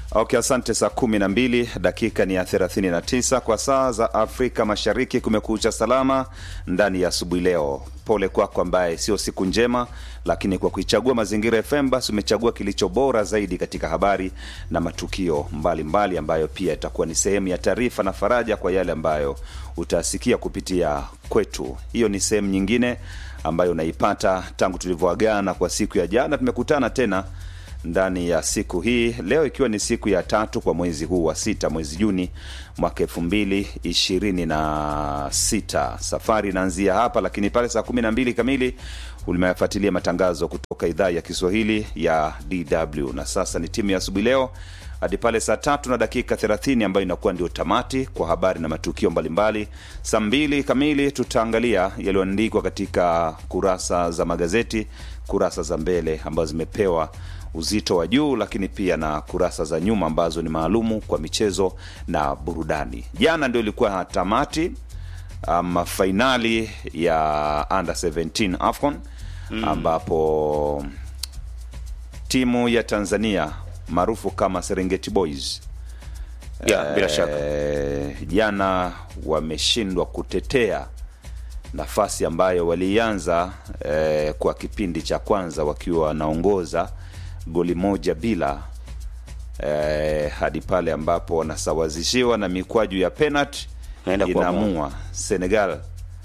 Okay, asante. Saa kumi na mbili dakika ni ya 39 kwa saa za Afrika Mashariki. Kumekucha salama ndani ya asubuhi leo. Pole kwako ambaye sio siku njema, lakini kwa kuichagua Mazingira FM basi umechagua kilicho bora zaidi katika habari na matukio mbalimbali mbali, ambayo pia itakuwa ni sehemu ya taarifa na faraja kwa yale ambayo utasikia kupitia kwetu. Hiyo ni sehemu nyingine ambayo unaipata tangu tulivyoagana kwa siku ya jana. Tumekutana tena ndani ya siku hii leo, ikiwa ni siku ya tatu kwa mwezi huu wa sita, mwezi Juni mwaka elfu mbili ishirini na sita. Safari inaanzia hapa, lakini pale saa kumi na mbili kamili ulimeyafuatilia matangazo kutoka idhaa ya Kiswahili ya DW, na sasa ni timu ya asubuhi leo hadi pale saa tatu na dakika 30 ambayo inakuwa ndio tamati kwa habari na matukio mbalimbali. Saa mbili kamili tutaangalia yaliyoandikwa katika kurasa za magazeti, kurasa za mbele ambazo zimepewa uzito wa juu, lakini pia na kurasa za nyuma ambazo ni maalumu kwa michezo na burudani. Jana ndio ilikuwa tamati um, fainali ya under 17 AFCON mm, ambapo timu ya Tanzania maarufu kama Serengeti Boys Ya, bila shaka. jana wameshindwa kutetea nafasi ambayo walianza eh, kwa kipindi cha kwanza wakiwa wanaongoza goli moja bila eh, hadi pale ambapo wanasawazishiwa na mikwaju ya penalty Naenda kuamua. inaamua Senegal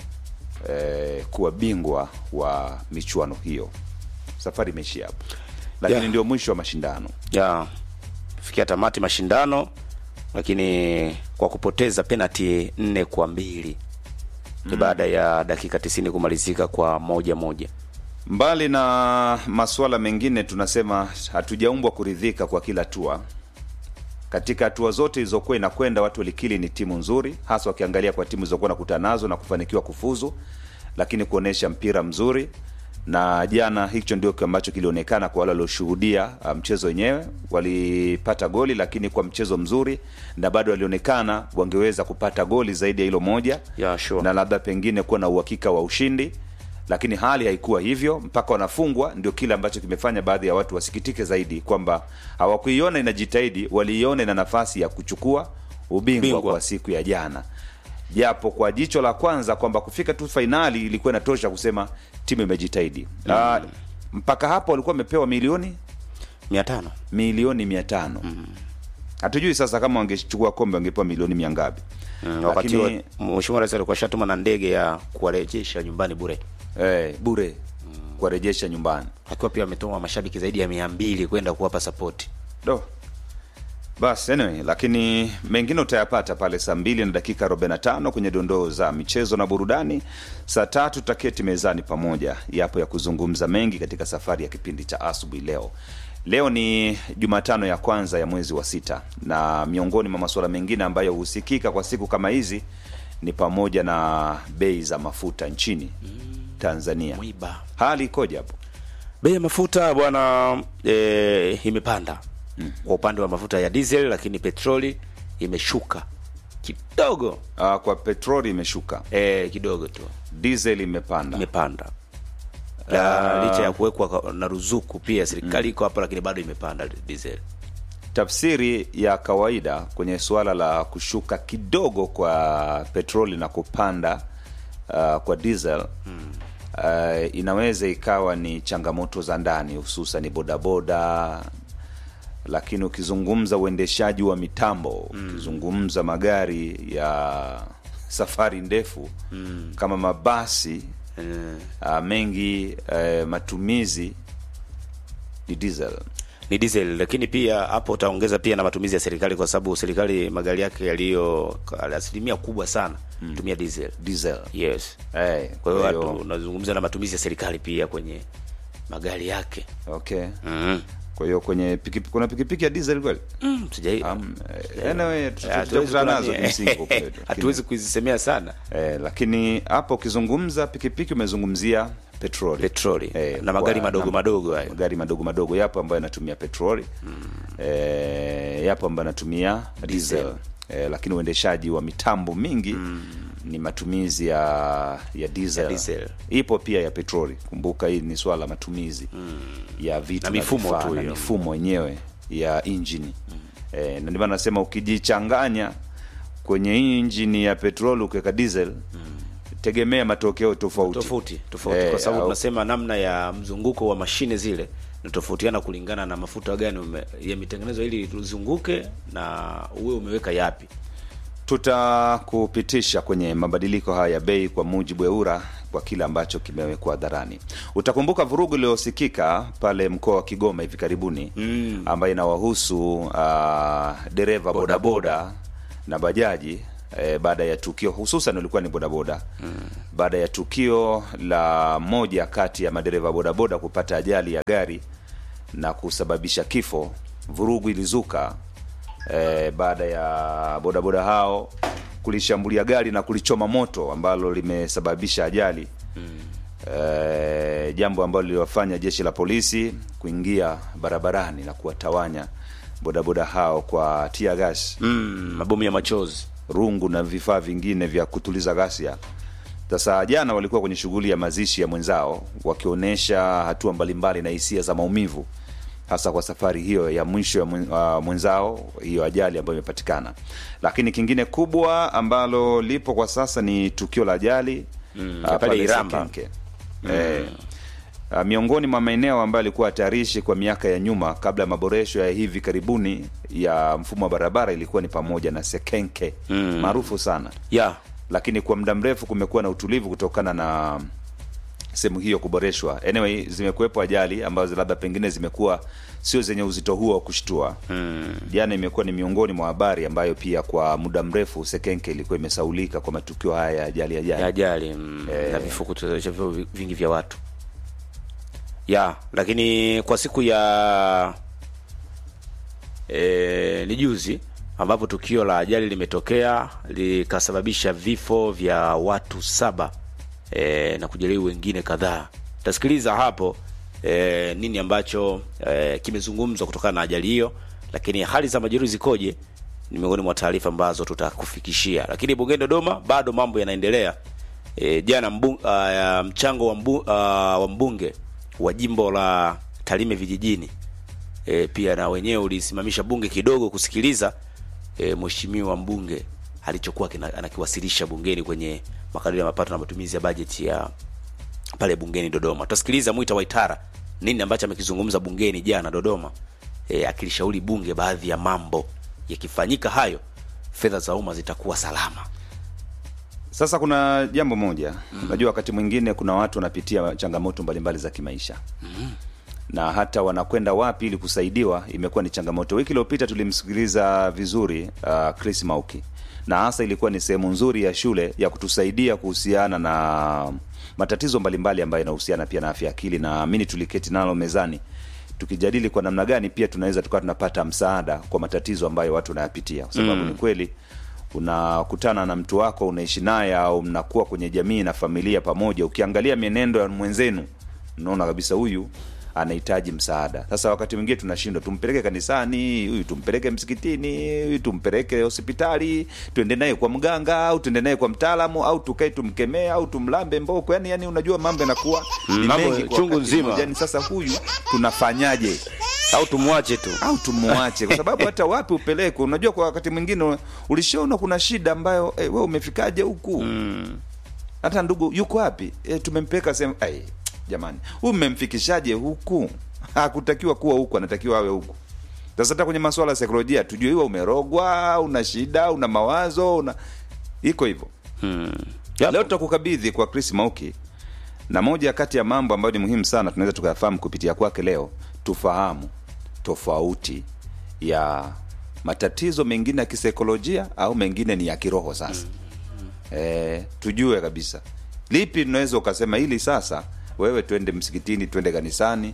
eh, kuwa bingwa wa michuano hiyo. Safari imeishia hapo, lakini Yeah. ndio mwisho wa mashindano. ya fikia tamati mashindano, lakini kwa kupoteza penalti nne kwa mbili ni baada ya dakika tisini kumalizika kwa moja moja. Mbali na masuala mengine, tunasema hatujaumbwa kuridhika kwa kila hatua. Katika hatua zote ilizokuwa inakwenda, watu walikili ni timu nzuri, hasa wakiangalia kwa timu zilizokuwa nakutana nazo na kufanikiwa kufuzu, lakini kuonyesha mpira mzuri. Na jana hicho ndio ambacho kilionekana kwa wale walioshuhudia uh, mchezo wenyewe. Walipata goli, lakini kwa mchezo mzuri, na bado walionekana wangeweza kupata goli zaidi ya hilo moja Yeah, sure. na labda pengine kuwa na uhakika wa ushindi, lakini hali haikuwa hivyo mpaka wanafungwa. Ndio kile ambacho kimefanya baadhi ya watu wasikitike zaidi kwamba hawakuiona inajitahidi, waliiona ina nafasi ya kuchukua ubingwa Bingwa. kwa siku ya jana, japo kwa jicho la kwanza kwamba kufika tu fainali ilikuwa inatosha kusema timu imejitahidi. Ah, mpaka hapo walikuwa wamepewa milioni mia tano milioni mia tano hatujui sasa kama wangechukua kombe wangepewa milioni mia ngapi Mm, wakati wa Lakini- Mheshimiwa Rais alikuwa shatuma na ndege ya kuwarejesha nyumbani bure, eh, bure kuwarejesha nyumbani akiwa pia ametuma mashabiki zaidi ya mia mbili kwenda kuwapa sapoti. do bas anyway, lakini mengine utayapata pale saa mbili na dakika 45 kwenye dondoo za michezo na burudani. Saa tatu tutaketi mezani pamoja, yapo ya kuzungumza mengi katika safari ya kipindi cha asubuhi leo. Leo ni Jumatano ya kwanza ya mwezi wa sita, na miongoni mwa masuala mengine ambayo husikika kwa siku kama hizi ni pamoja na bei za mafuta nchini Tanzania. Mwiba Hali ikoje hapo? bei ya mafuta bwana, e, imepanda kwa upande wa mafuta ya diesel, lakini petroli imeshuka kidogo Ah, kwa petroli imeshuka, e, kidogo tu diesel imepanda. imepanda na licha ya kuwekwa ka- na ruzuku pia serikali iko hapa, lakini bado imepanda diesel. Tafsiri ya kawaida kwenye suala la kushuka kidogo kwa petroli na kupanda uh, kwa diesel uh, inaweza ikawa ni changamoto za ndani, hususan bodaboda, lakini ukizungumza uendeshaji wa mitambo, ukizungumza magari ya safari ndefu kama mabasi Mm. uh, mengi uh, matumizi ni diesel. ni diesel, lakini pia hapo utaongeza pia na matumizi ya serikali, kwa sababu serikali magari yake yaliyo asilimia kubwa sana tumia diesel. Diesel. Yes, Eh, kwa hiyo watu unazungumza na matumizi ya serikali pia kwenye magari yake. okay. mm. Kwa hiyo kwenye pikipiki kuna pikipiki ya diesel kweli? Mm, sijai Um, eh, anyway, tuta- hatuwezi tutakutana nazo kunani- kimsingi kwa kweli. Lakini- hatuwezi kuzisemea sana Eh, lakini hapo ukizungumza pikipiki umezungumzia petroli. petroli Eh, na magari kwa- madogo na- madogo hayo. magari madogo madogo yapo ambayo yanatumia petroli eh, yapo ambayo yanatumia diesel eh, lakini uendeshaji wa mitambo mingi ni matumizi ya ya diesel. Ya diesel. Ipo pia ya petroli. Kumbuka hii ni swala la matumizi ya vitu Na mifumo vifaa tu na hiyo. mifumo yenyewe ya injini e, na ndio maana nasema ukijichanganya kwenye hii injini ya petroli ukiweka diesel tegemea matokeo tofauti tofauti tofauti Eh, kwa sababu au- tunasema namna ya mzunguko wa mashine zile natofautiana kulingana na mafuta gani ume- yametengenezwa ili tuzunguke na uwe umeweka yapi tutakupitisha kwenye mabadiliko haya ya bei kwa mujibu wa EWURA kwa kile ambacho kimewekwa hadharani. Utakumbuka vurugu iliyosikika pale mkoa wa Kigoma hivi karibuni mm. ambayo inawahusu uh, dereva bodaboda na bajaji eh, baada ya tukio hususan ulikuwa ni bodaboda mm. baada ya tukio la moja kati ya madereva bodaboda kupata ajali ya gari na kusababisha kifo. Vurugu ilizuka eh, baada ya bodaboda hao kulishambulia gari na kulichoma moto ambalo limesababisha ajali mm. eh, jambo ambalo liliwafanya jeshi la polisi kuingia barabarani na kuwatawanya bodaboda hao kwa tia gas mm, mabomu ya machozi rungu na vifaa vingine vya kutuliza ghasia. Sasa jana walikuwa kwenye shughuli ya mazishi ya mwenzao wakionyesha hatua mbalimbali na hisia za maumivu, hasa kwa safari hiyo ya mwisho ya mwen- wa mwenzao, hiyo ajali ambayo imepatikana. Lakini kingine kubwa ambalo lipo kwa sasa ni tukio la ajali mm, ya pale Iramba. Eh, Uh, miongoni mwa maeneo ambayo yalikuwa hatarishi kwa miaka ya nyuma kabla ya maboresho ya hivi karibuni ya mfumo wa barabara ilikuwa ni pamoja na Sekenke Mm. maarufu sana, ya lakini kwa muda mrefu kumekuwa na utulivu kutokana na sehemu hiyo kuboreshwa. Anyway, zimekuwepo ajali ambazo labda pengine zimekuwa sio zenye uzito huo wa kushtua. Jana imekuwa ni miongoni mwa habari ambayo pia kwa muda mrefu Sekenke ilikuwa imesaulika kwa matukio haya ya ajali ajali. ya ajali mm, Eh. na vifo kutosha vifo vi- vingi vya watu ya lakini kwa siku ya e, ni juzi ambapo tukio la ajali limetokea likasababisha vifo vya watu saba e, na kujeruhi wengine kadhaa tasikiliza hapo e, nini ambacho e, kimezungumzwa kutokana na ajali hiyo lakini hali za majeruhi zikoje ni miongoni mwa taarifa ambazo tutakufikishia lakini bungeni dodoma bado mambo yanaendelea e, jana mbu, uh, mchango wa, mbu, uh, wa mbunge wa jimbo la Tarime vijijini e, pia na wenyewe ulisimamisha bunge kidogo kusikiliza e, mheshimiwa mbunge alichokuwa kina- anakiwasilisha bungeni kwenye makadirio ya mapato na matumizi ya bajeti ya pale bungeni Dodoma. Tutasikiliza Mwita Waitara nini ambacho amekizungumza bungeni jana Dodoma, e, akilishauri bunge baadhi ya mambo yakifanyika hayo, fedha za umma zitakuwa salama. Sasa kuna jambo moja unajua, wakati mwingine kuna watu wanapitia changamoto mbalimbali za kimaisha na hata wanakwenda wapi ili kusaidiwa imekuwa ni changamoto. Wiki iliyopita tulimsikiliza vizuri uh, Chris Mauki, na hasa ilikuwa ni sehemu nzuri ya shule ya kutusaidia kuhusiana na matatizo mbalimbali ambayo yanahusiana pia na afya ya akili, na amini tuliketi nalo mezani tukijadili kwa namna gani pia tunaweza tukawa tunapata msaada kwa matatizo ambayo watu wanayapitia, kwa sababu ni kweli unakutana na mtu wako unaishi naye au mnakuwa kwenye jamii na familia pamoja, ukiangalia mienendo ya mwenzenu unaona kabisa huyu anahitaji msaada. Sasa wakati mwingine tunashindwa, tumpeleke kanisani, huyu tumpeleke msikitini, huyu tumpeleke hospitali, tuende naye kwa mganga au tuende naye kwa mtaalamu au tukae tumkemee au tumlambe mboko. Yani, yani unajua mambo yanakuwa ni mambo mengi kwa chungu wakati nzima. mmoja. Yani sasa huyu tunafanyaje? Au tumwache tu. au tumuache kwa sababu hata wapi upelekwe unajua kwa wakati mwingine ulishaona kuna shida ambayo eh, we umefikaje huku hata ndugu yuko wapi eh, tumempeleka sehemu ai jamani huyu mmemfikishaje huku hakutakiwa kuwa huku anatakiwa awe huku sasa hata kwenye masuala ya saikolojia tujue iwa umerogwa una shida una mawazo una iko hivyo Yapo. leo tutakukabidhi kwa chris mauki na moja kati ya mambo ambayo ni muhimu sana tunaweza tukayafahamu kupitia kwake leo tufahamu tofauti ya matatizo mengine ya kisaikolojia au mengine ni ya kiroho sasa e, tujue kabisa lipi tunaweza ukasema hili sasa wewe twende msikitini twende kanisani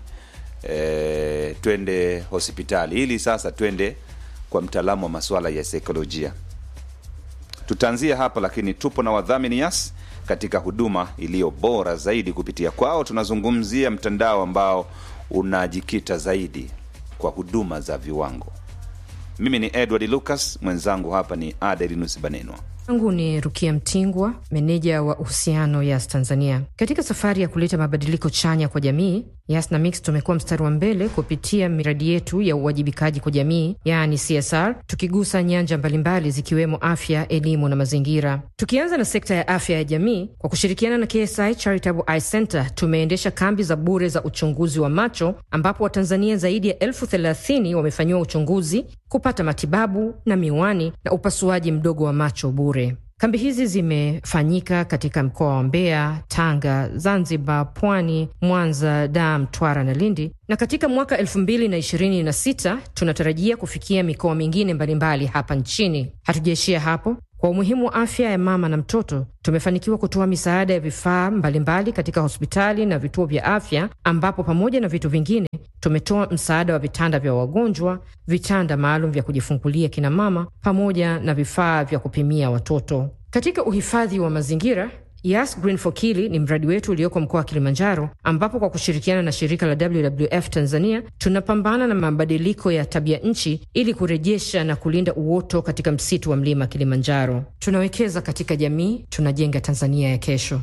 e, twende hospitali hili sasa twende kwa mtaalamu wa masuala ya saikolojia tutaanzia hapa lakini tupo na wadhamini yas katika huduma iliyo bora zaidi kupitia kwao tunazungumzia mtandao ambao unajikita zaidi kwa huduma za viwango mimi ni edward lucas mwenzangu hapa ni adelinus banenwa Angu ni Rukia Mtingwa, meneja wa uhusiano Yas Tanzania. Katika safari ya kuleta mabadiliko chanya kwa jamii, Yas na Mix tumekuwa mstari wa mbele kupitia miradi yetu ya uwajibikaji kwa jamii, yaani CSR, tukigusa nyanja mbalimbali zikiwemo afya, elimu na mazingira. Tukianza na sekta ya afya ya jamii, kwa kushirikiana na KSI Charitable Eye Center tumeendesha kambi za bure za uchunguzi wa macho, ambapo Watanzania zaidi ya elfu thelathini wamefanyiwa uchunguzi, kupata matibabu na miwani na upasuaji mdogo wa macho bure. Kambi hizi zimefanyika katika mkoa wa Mbeya, Tanga, Zanzibar, Pwani, Mwanza, Dar, Mtwara na Lindi, na katika mwaka elfu mbili na ishirini na sita tunatarajia kufikia mikoa mingine mbalimbali hapa nchini. Hatujaishia hapo. Kwa umuhimu wa afya ya mama na mtoto, tumefanikiwa kutoa misaada ya vifaa mbalimbali katika hospitali na vituo vya afya, ambapo pamoja na vitu vingine tumetoa msaada wa vitanda vya wagonjwa, vitanda maalum vya kujifungulia kina mama, pamoja na vifaa vya kupimia watoto. Katika uhifadhi wa mazingira Yas Green for Kili ni mradi wetu ulioko mkoa wa Kilimanjaro, ambapo kwa kushirikiana na shirika la WWF Tanzania tunapambana na mabadiliko ya tabia nchi ili kurejesha na kulinda uoto katika msitu wa mlima Kilimanjaro. Tunawekeza katika jamii, tunajenga Tanzania ya kesho.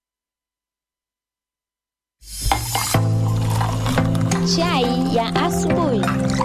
Chai ya asubuhi.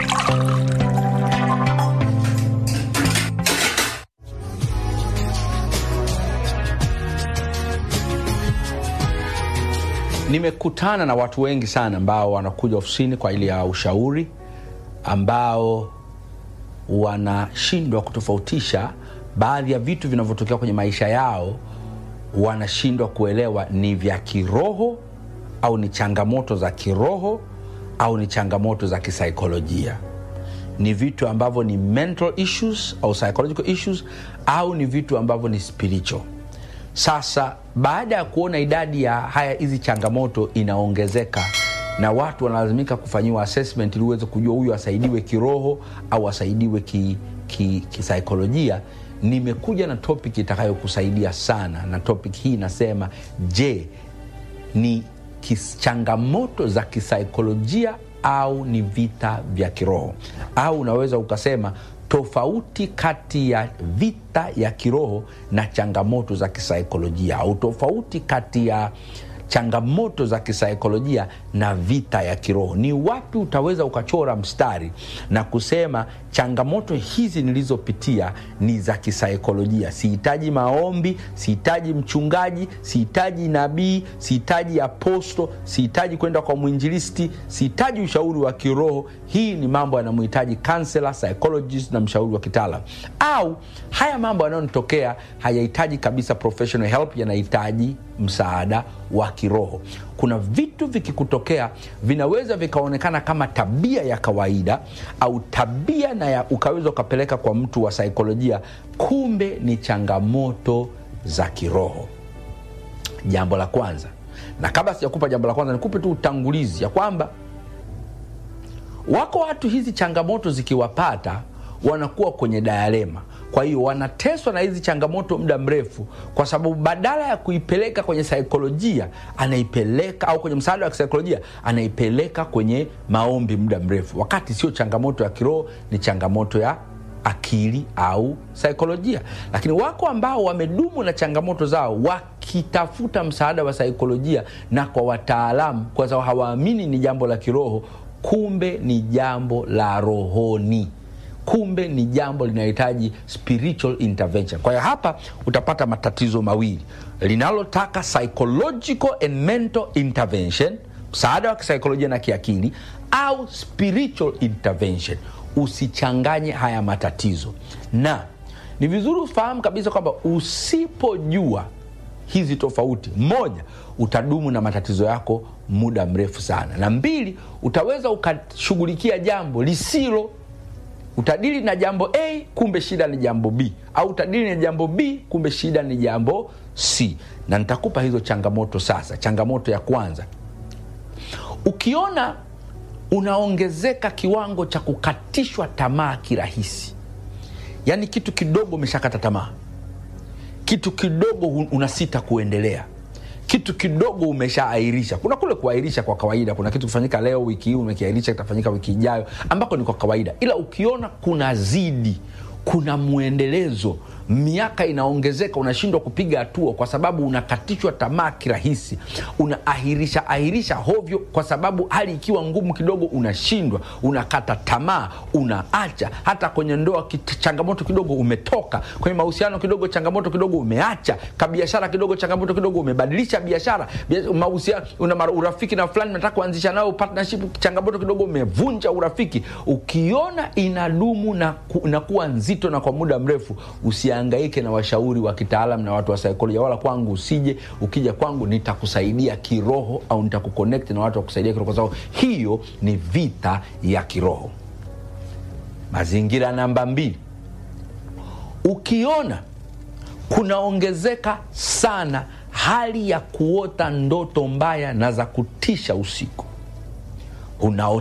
Nimekutana na watu wengi sana ambao wanakuja ofisini kwa ajili ya ushauri, ambao wanashindwa kutofautisha baadhi ya vitu vinavyotokea kwenye maisha yao, wanashindwa kuelewa ni vya kiroho au ni changamoto za kiroho au ni changamoto za kisaikolojia. Ni vitu ambavyo ni mental issues au psychological issues au ni vitu ambavyo ni spiritual. Sasa baada ya kuona idadi ya haya hizi changamoto inaongezeka na watu wanalazimika kufanyiwa assessment ili uweze kujua huyu asaidiwe kiroho au asaidiwe kisaikolojia ki, ki nimekuja na topic itakayokusaidia sana, na topic hii inasema, je, ni changamoto za kisaikolojia au ni vita vya kiroho? Au unaweza ukasema tofauti kati ya vita ya kiroho na changamoto za kisaikolojia, au tofauti kati ya changamoto za kisaikolojia na vita ya kiroho. Ni wapi utaweza ukachora mstari na kusema changamoto hizi nilizopitia ni za kisaikolojia? Sihitaji maombi, sihitaji mchungaji, sihitaji nabii, sihitaji aposto, sihitaji kwenda kwa mwinjilisti, sihitaji ushauri wa kiroho. Hii ni mambo yanamhitaji counselor, psychologist na mshauri wa kitaalam. Au haya mambo yanayonitokea hayahitaji kabisa professional help, yanahitaji msaada wa kiroho. Kuna vitu vikikutokea vinaweza vikaonekana kama tabia ya kawaida au tabia na ya ukaweza ukapeleka kwa mtu wa saikolojia, kumbe ni changamoto za kiroho. Jambo la kwanza, na kabla sijakupa jambo la kwanza, nikupe tu utangulizi ya kwamba wako watu hizi changamoto zikiwapata wanakuwa kwenye dayalema kwa hiyo wanateswa na hizi changamoto muda mrefu, kwa sababu badala ya kuipeleka kwenye saikolojia anaipeleka au kwenye msaada wa kisaikolojia anaipeleka kwenye maombi muda mrefu, wakati sio changamoto ya kiroho, ni changamoto ya akili au saikolojia. Lakini wako ambao wamedumu na changamoto zao wakitafuta msaada wa saikolojia na kwa wataalamu, kwa sababu hawaamini ni jambo la kiroho, kumbe ni jambo la rohoni kumbe ni jambo linalohitaji spiritual intervention. Kwa hiyo hapa utapata matatizo mawili, linalotaka psychological and mental intervention, msaada wa kisaikolojia na kiakili, au spiritual intervention. Usichanganye haya matatizo, na ni vizuri ufahamu kabisa kwamba usipojua hizi tofauti, moja, utadumu na matatizo yako muda mrefu sana, na mbili, utaweza ukashughulikia jambo lisilo utadili na jambo A kumbe shida ni jambo B, au utadili na jambo B kumbe shida ni jambo C. Na nitakupa hizo changamoto sasa. Changamoto ya kwanza, ukiona unaongezeka kiwango cha kukatishwa tamaa kirahisi, yaani kitu kidogo umeshakata tamaa, kitu kidogo unasita kuendelea kitu kidogo umeshaairisha. Kuna kule kuairisha kwa kawaida, kuna kitu kufanyika leo, wiki hii umekiairisha, kitafanyika wiki ijayo, ambako ni kwa kawaida. Ila ukiona kuna zidi, kuna mwendelezo, miaka inaongezeka unashindwa kupiga hatua kwa sababu unakatishwa tamaa kirahisi unaahirisha ahirisha hovyo kwa sababu hali ikiwa ngumu kidogo unashindwa unakata tamaa unaacha hata kwenye ndoa kit- changamoto kidogo umetoka kwenye mahusiano kidogo changamoto kidogo umeacha kabiashara kidogo changamoto kidogo umebadilisha biashara Bia- mahusiano una mara- urafiki na fulani nataka kuanzisha nao partnership changamoto kidogo umevunja urafiki ukiona inadumu na, ku, na kuwa nzito na kwa muda mrefu usiangaike na washauri wa kitaalam na watu wa saikolojia wala kwangu usije ukija kwangu nitakusaidia kiroho au nitakuconnect na watu wa kusaidia kiroho kwa sababu hiyo ni vita ya kiroho mazingira namba mbili ukiona kunaongezeka sana hali ya kuota ndoto mbaya na za kutisha usiku unaota